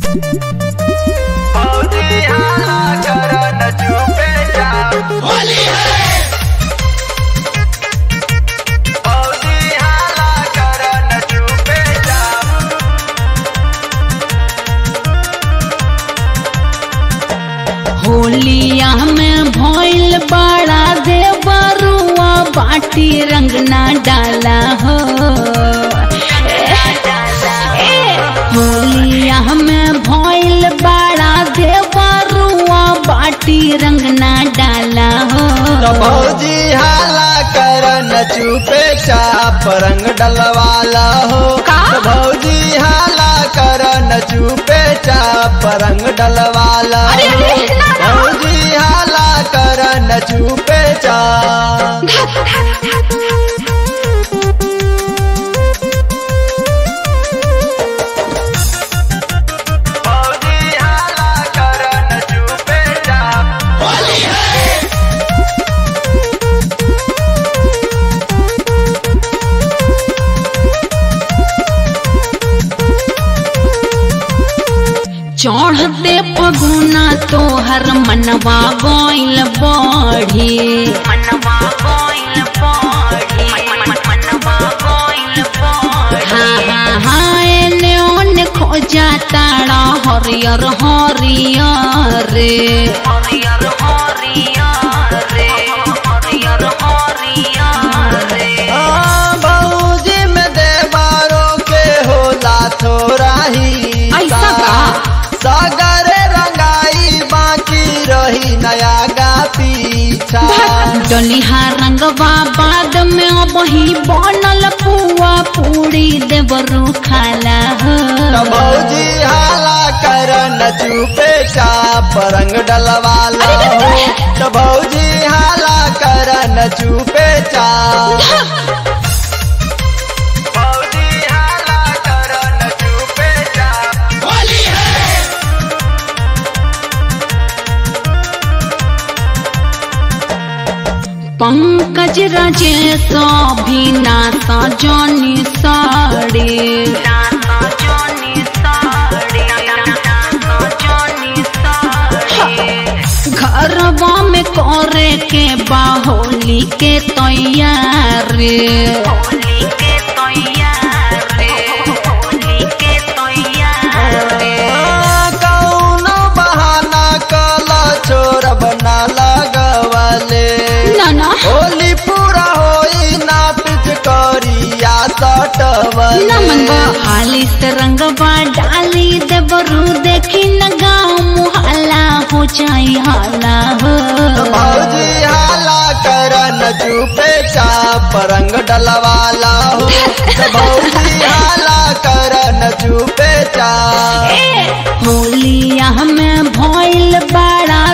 फौजी हाला करन चुपे चाप फौजी हाला करन चुपे चाप होलिया में भइल बड़ा देवरुआ बाटी रंग ना डाला हो ए, होलिया में भइल बड़ा देवरुआ बाटी रंग ना डाला हो तो भौजी हाला करन चुपे चाप रंग डलवाला हो का? तो भौजी हाला करन चुपे चाप रंग डलवाला अरे, हो अरे, ना, ना। भौजी हाला करन चुपे चाप फौजी हाला करन चुपे चाप चढ़ते पगुना तोहर मनवा गइल बढ़ी मनवा गइल बढ़ी मनवा गइल बढ़ी हाँ हाँ हाँ एने ओने खोजा ताड़ा हरियर हरियर रे हरियर हरियर रे हरियर हरियर रे हाँ, भौजी में देवारों के होला थोड़ा ही ऐसा का? सागर रंगाई बाकी रही नया गा पीछा डलिहा रंगवा बाद में अब ही बनल पुआ पूरी देवरू खाला हो तो भौजी हाला करन चुपे चाप रंग डलवाला हो तो भौजी हाला करन चुपे चाप भौजी हाला करन चुपे चाप पंकज राजेश भी नाता जानी साड़ी नाता जानी साड़ी नाता जानी साड़ी घरवा में करे के बाहोली के तैयारी होली के तैयारी होली के तैयारी कौनो बहाना कला छोर बना लगवले नाना होली पूरा होई ना पिच करिया सटवले नमन हाली से रंगवा डाली देवरू देखी न गाँव मुहल्ला हो जाई हाला हो भौजी हाला करन चुपे चाप रंग डलवाला हो तो भौजी हाला करन चुपे चाप होलिया में भइल बा